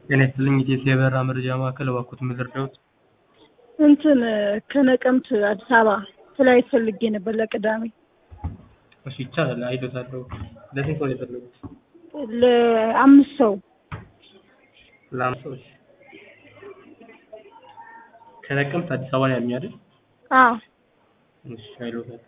ጤና ይስጥልኝ ኢትዮጵያ የበረራ መረጃ ማዕከል እባክዎት ምን ልርዳዎት? እንትን ከነቀምት አዲስ አበባ ፍላይት ፈልጌ ነበር ለቅዳሜ። እሺ ይቻላል አይሎታለሁ። ለስንት ሰው ነው የፈለጉት? ለአምስት ሰው ለአምስት ሰው እሺ። ከነቀምት አዲስ አበባ ነው ያሉኝ አይደል? አዎ እሺ አይሎታለሁ።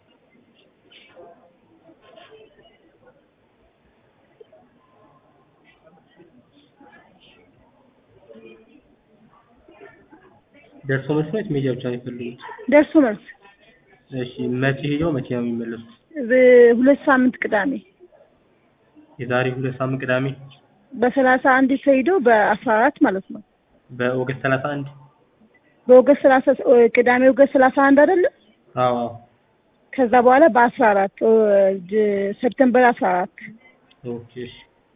ደርሶ መልስ ነው ወይስ መሄጃ ብቻ ነው የፈለጉት? ደርሶ መልስ እሺ መቼ ሄደው መቼ ነው የሚመለሱት? በሁለት ሳምንት ቅዳሜ የዛሬ ሁለት ሳምንት ቅዳሜ በሰላሳ አንድ ተሄደው በአስራ አራት ማለት ነው። በኦገስት ሰላሳ አንድ በኦገስት ሰላሳ ቅዳሜ ኦገስት ሰላሳ አንድ አይደለም? አዎ አዎ ከዛ በኋላ በአስራ አራት ሰፕተምበር አስራ አራት ኦኬ እሺ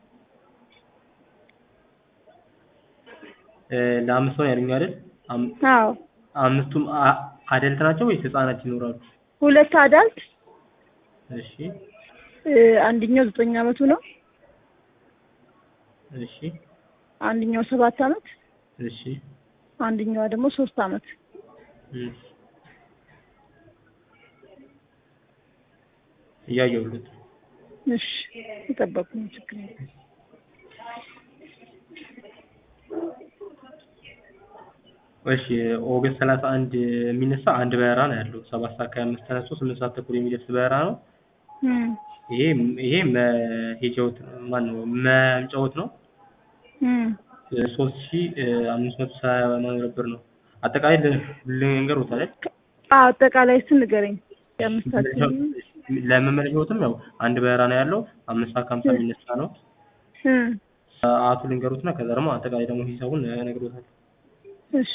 እ ለአምስት ሰው ነው ያሉኝ አይደል? አም- አዎ አምስቱም አ- አደልት ናቸው ወይስ ህጻናት ይኖራሉ? ሁለት አዳልት እሺ እ አንደኛው ዘጠኝ አመቱ ነው። እሺ አንደኛው ሰባት አመት እሺ አንደኛዋ ደግሞ ሶስት አመት እሺ እያየሁለት ነው። እሺ የጠበቁ ነው ችግር የለም። እሺ ኦገስት ሰላሳ አንድ የሚነሳ አንድ በረራ ነው ያለው። ሰባት ሰዓት ከሀያ አምስት ተነስቶ ስምንት ሰዓት ተኩል የሚደርስ በረራ ነው። እም ይሄ ይሄ መሄጃዎት ማን ነው መምጫዎት ነው እም ሶስት ሺ አምስት መቶ ሰማንያ ብር ነው። አጠቃላይ ል- ልንገሮት አይደል? አዎ አጠቃላይ ስን ንገረኝ። የአምስታችን ለመመለሻዎትም ያው አንድ በረራ ነው ያለው። አምስት ሰዓት ከሀምሳ የሚነሳ ነው። እም ሰዓቱ ልንገሩትና ከዛ ደግሞ አጠቃላይ ደግሞ ሂሳቡን እነግሮታለሁ። እሺ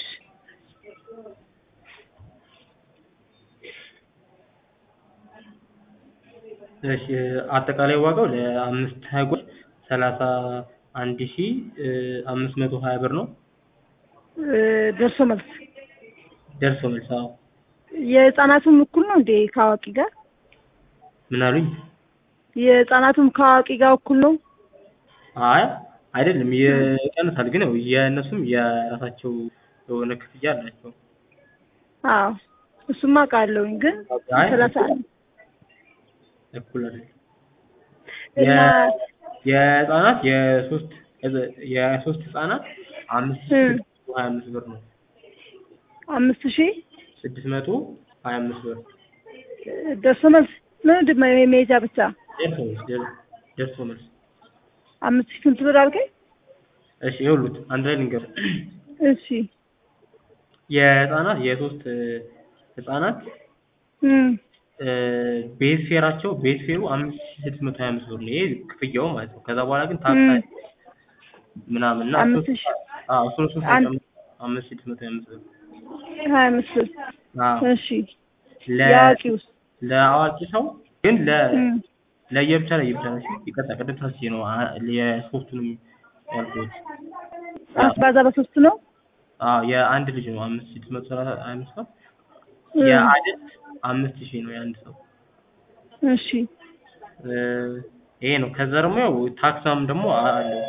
እሺ አጠቃላይ ዋጋው ለአምስት ሀይጎች ሰላሳ አንድ ሺ አምስት መቶ ሀያ ብር ነው። እ ደርሶ መልስ ደርሶ መልስ አዎ። የህፃናቱም እኩል ነው እንዴ ከአዋቂ ጋር? ምን አሉኝ? የህፃናቱም ከአዋቂ ጋር እኩል ነው? አይ አይደለም ይቀንሳል፣ ግን ያው የእነሱም የራሳቸው የሆነ ክፍያ አላቸው። አዎ እሱማ አውቃለሁኝ፣ ግን አይ ሰላሳ አንድ እኩል አይደለም። እና የ- የህፃናት የሶስት የሶስት ህፃናት አምስት ሺ እም ስድስት መቶ ሀያ አምስት ብር ነው። አምስት ሺህ ስድስት መቶ ሀያ አምስት ብር ደርሶ መልስ ምንድን ነው የሜጃ ብቻ? ደርሶ መልስ ደር- ደርሶ መልስ። አምስት ሺህ ስንት ብር አልከኝ? እሺ ይኸውልዎት አንድ ላይ ልንገር እሺ የህፃናት የሶስት ህፃናት እም ቤዝ ፌራቸው ቤዝ ፌሩ አምስት ሺ ስድስት መቶ ሀያ አምስት ብር ነው። ይሄ ክፍያው ማለት ነው። ከዛ በኋላ ግን ታክስ እም አለ ምናምን እና አምስት እሱን ሺህ አዎ እሱን እሱን አንድ ሳይጨምር አምስት ሺ ስድስት መቶ ሀያ አምስት ብር ሀያ አምስት ብር አዎ እሺ ለ የአዋቂውስ? ለአዋቂ ሰው ግን ለ እም ለየብቻ ለየብቻ ነው። ይቅርታ ቅድም ሳስቼ ነው አ- የሶስቱንም ያልኩት። አስባዛ በሶስት ነው? አዎ የአንድ ልጅ ነው አምስት ሺ ስድስት መቶ ሰላሳ ሀያ አምስት ብር እም የአደልት አምስት ሺህ ነው የአንድ ሰው እሺ እ ይሄ ነው። ከዛ ደግሞ ያው ታክሳም ደግሞ አለው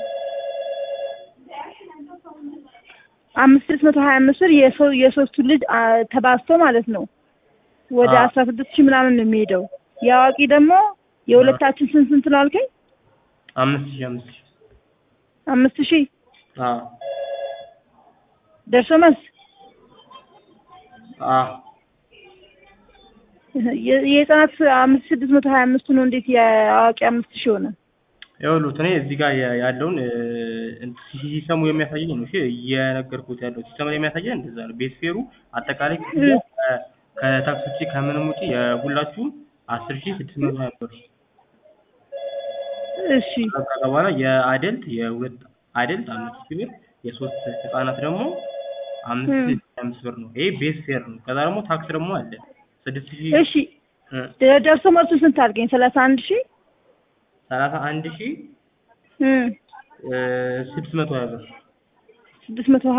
አምስት ስድስት መቶ ሀያ አምስት ብር የሰው የሶስቱ ልጅ አ፣ ተባዝቶ ማለት ነው ወደ አዎ አስራ ስድስት ሺህ ምናምን ነው የሚሄደው። የአዋቂ ደግሞ የሁለታችን ስንት ስንት ነው አልከኝ? አምስት ሺህ አምስት ሺህ አምስት ሺህ አዎ ደርሶ መልስ አዎ የ- የህፃናት አምስት ስድስት መቶ ሀያ አምስቱ ነው እንዴት የአዋቂ አምስት ሺህ ሆነ? ይኸውልዎት እኔ እዚህ ጋር ያ- ያለውን እ እንትን ሲሰሙ የሚያሳየኝ ነው እሺ እየነገርኩት ያለው ሲሰሙ የሚያሳየን እንደዛ ነው። ቤት ፌሩ አጠቃላይ ክፍያ እም ከ- ከታክስ ውጪ ከምንም ውጪ የሁላችሁም አስር ሺህ ስድስት መቶ ሀያ ብር እሺ ከዛ በኋላ የአደልት የሁለት አደልት አምስት ሺህ ብር የሶስት ህጻናት ደግሞ አምስት እም ሺህ አምስት ብር ነው። ይሄ ቤዝ ፌር ነው። ከዛ ደግሞ ታክስ ደግሞ አለ ስድስት ሺህ እሺ እ ደ- ደርሶ መልሱ ስንት አልከኝ? ሰላሳ አንድ ሺህ ሰላሳ አንድ ሺህ እም እ ስድስት መቶ ሀያ ብር ስድስት መቶ